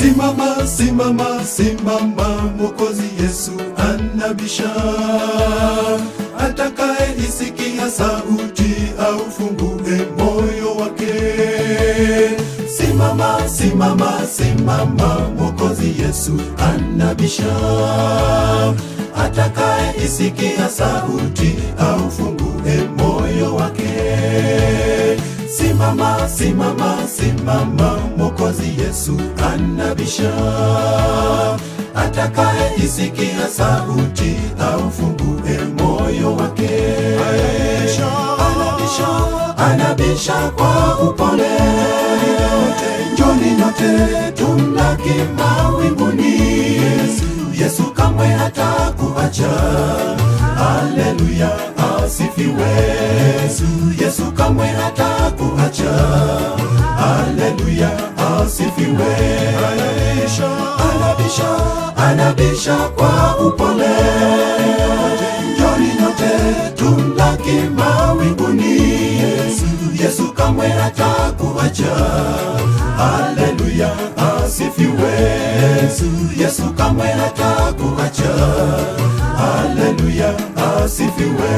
Simama, simama, simama, Mwokozi Yesu anabisha. Atakaye isikia sauti au fungue moyo wake. Simama, simama, simama, Mwokozi Yesu anabisha. Atakaye isikia sauti au fungue moyo wake. Simama, simama, simama, Mwokozi Yesu anabisha. Atakaye isikia sauti au fungue moyo wake. Anabisha, anabisha kwa upole. Njoni nyote tumlaki mawinguni. Yesu, Yesu kamwe hatakuacha. Haleluya, asifiwe. Yesu, Yesu kamwe hatakuacha. Haleluya, asifiwe. Anabisha, anabisha, anabisha kwa upole. Njoni nyote tumlaki mawinguni. Yesu, Yesu kamwe hatakuacha. Haleluya, asifiwe. Yesu, Yesu kamwe hatakuacha. Haleluya, asifiwe.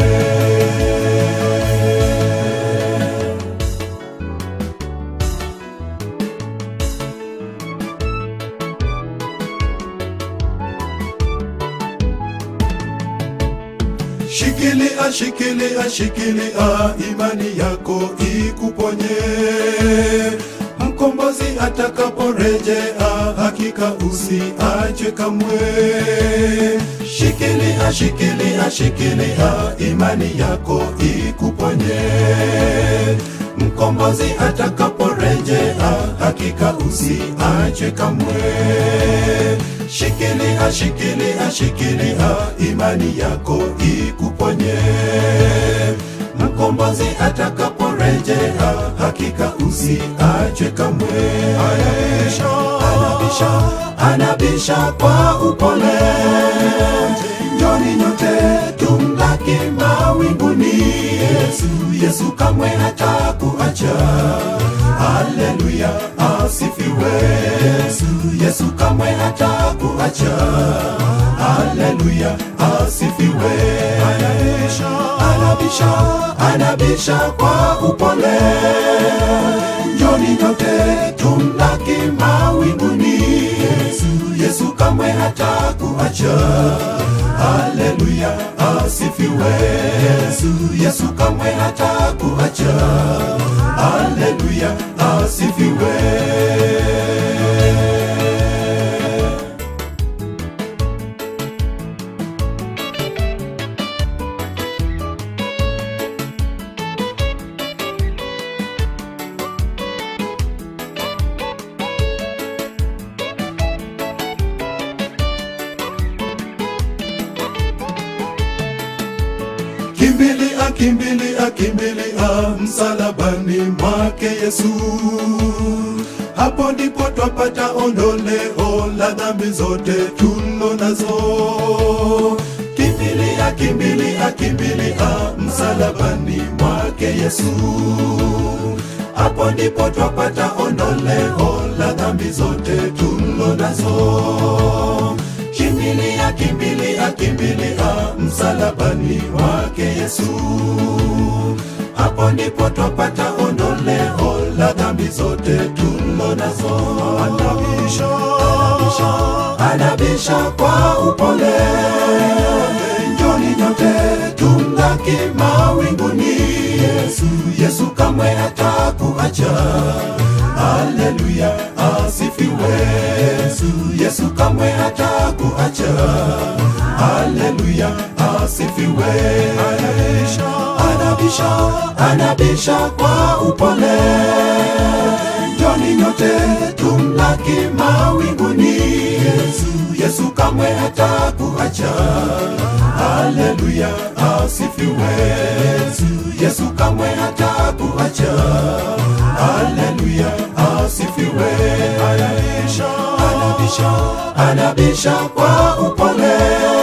Shikilia, shikilia, shikilia, imani yako ikuponye. Mkombozi atakaporejea, hakika usiache kamwe. Shikilia, shikilia, shikilia, imani yako ikuponye. Mkombozi atakaporejea, hakika usiache kamwe. Shikilia, shikilia, shikilia, imani yako ikuponye. Mkombozi atakaporejea, hakika usiachwe kamwe. Anabisha, anabisha, anabisha kwa upole. Njoni nyote tumlaki mawinguni. Yesu, Yesu kamwe hatakuacha. Haleluya, asifiwe. Yesu, Yesu kamwe hatakuacha. Haleluya, asifiwe. Anabisha, anabisha, anabisha kwa upole. Njoni nyote tumlaki mawinguni. Yesu, Yesu kamwe hatakuacha. Haleluya, asifiwe. Yesu, Yesu kamwe hatakuacha. Haleluya, asifiwe. Kimbilia, kimbilia, kimbilia msalabani mwake Yesu. Hapo ndipo twapata ondoleo la dhambi zote tulo nazo. Kimbilia, kimbilia, kimbilia msalabani mwake Yesu. Hapo ndipo twapata ondoleo la dhambi zote tulo nazo. Kimbilia, kimbilia, kimbilia msalabani mwake Yesu. Hapo ndipo twapata ondoleo la dhambi zote tulo nazo. Anabisha, anabisha, anabisha kwa upole. Njoni nyote tumlaki mawinguni. Yesu, Yesu kamwe hatakuacha. Haleluya, asifiwe. Yesu, Yesu kamwe hatakuacha. Haleluya, asifiwe. Anabisha, anabisha, anabisha kwa upole. Njoni nyote tumlaki mawinguni. Yesu, Yesu kamwe hatakuacha. Haleluya, asifiwe. Yesu, Yesu kamwe hatakuacha. Haleluya, asifiwe. Anabisha, anabisha, anabisha kwa upole.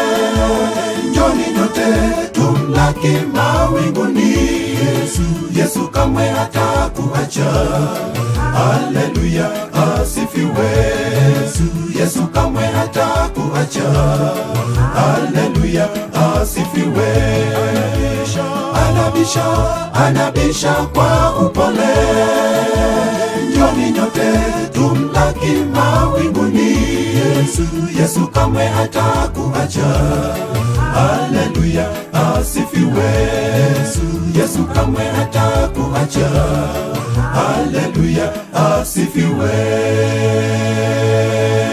Njoni nyote tumlaki mawinguni. Yesu, Yesu kamwe hatakuacha. Haleluya, asifiwe. Yesu, Yesu kamwe hata kuacha. Haleluya, asifiwe. Anabisha, anabisha kwa upole. Njoni nyote tumlaki mawinguni. Yesu, Yesu kamwe hata kuacha. Haleluya, asifiwe. Yesu, Yesu kamwe hata kuacha. Haleluya, asifiwe.